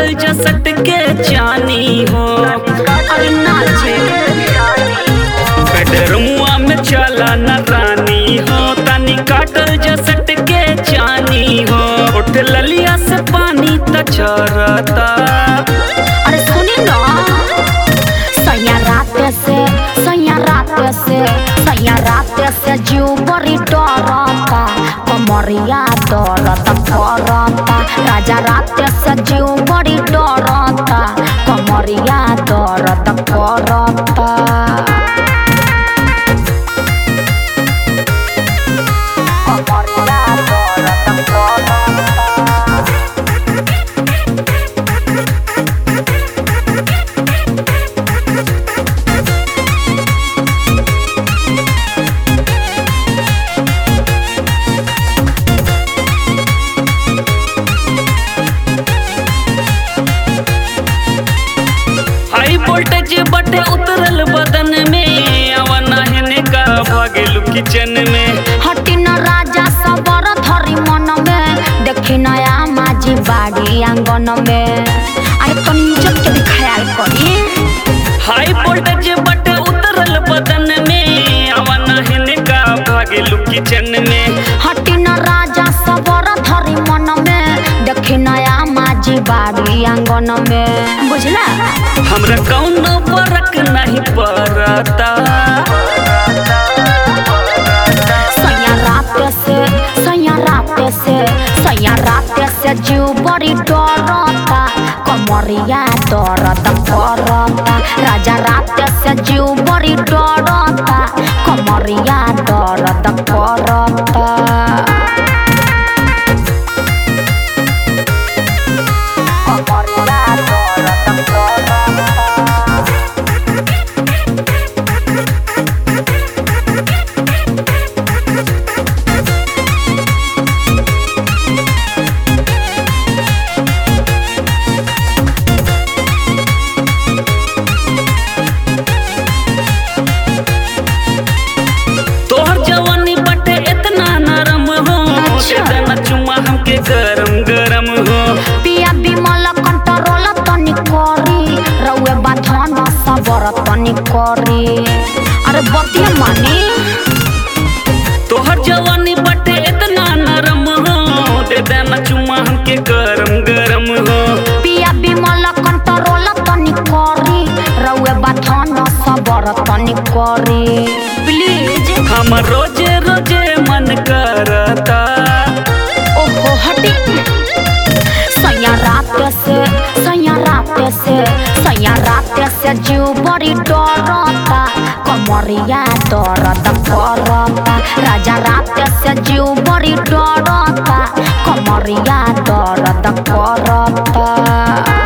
काटल जसट के जानी हो अरे नाचे बेडरूमुआ में चला न रानी हो तनी काटल जसट के जानी हो उठ ललिया से पानी त झरता अरे सुनी ना सैया रात से सैया रात से सैया रात से जीव बड़ी डरता कमरिया दर्द करता राजा रात से जीव बड़ी डरता कमरिया दर्द करता कमरिया दर्द करता हाई वोल्टेज बटे उतरल बदन में अवना हेने का भागेलू किचन में हटी न राजा सबर धरी मन में देखी नया माझी बाड़ी आंगन में अरे तनी इज्जत के भी ख्याल करी हाई वोल्टेज बटे उतरल बदन में अवना हेने का भागेलू किचन में हटी न राजा सबर धरी मन में देखी नया माझी बाड़ी आंगन में बुझला हमरा कौनो फर्क नहीं पड़ता सैया रात से सैया रात से सैया रात से जीव बड़ी डरता कमरिया दर्द करता राजा रात से जीव बड़ी डरता कमरिया दर्द करता कमरिया दर्द करता तोहर जवानी बटे इतना नरम हो अच्छा। देना चुम्मा हमके गरम गरम हो पिया बिमल कंट्रोल तनी करी रउए बाधन सबर तनी करी अरे बतिया मानी तोहर जवानी बटे इतना नरम हो दे देना चुम्मा हमके गरम गरम हो पिया बिमल कंट्रोल तनी करी रउए बाधन सबर तनी करी प्लीज हम रोजे रोजे मन करता ओहो हटी सैया रात से सैया रात से सैया रात से जीव बड़ी डरता कमरिया दर्द करता राजा रात से जीव बड़ी डरता कमरिया दर्द करता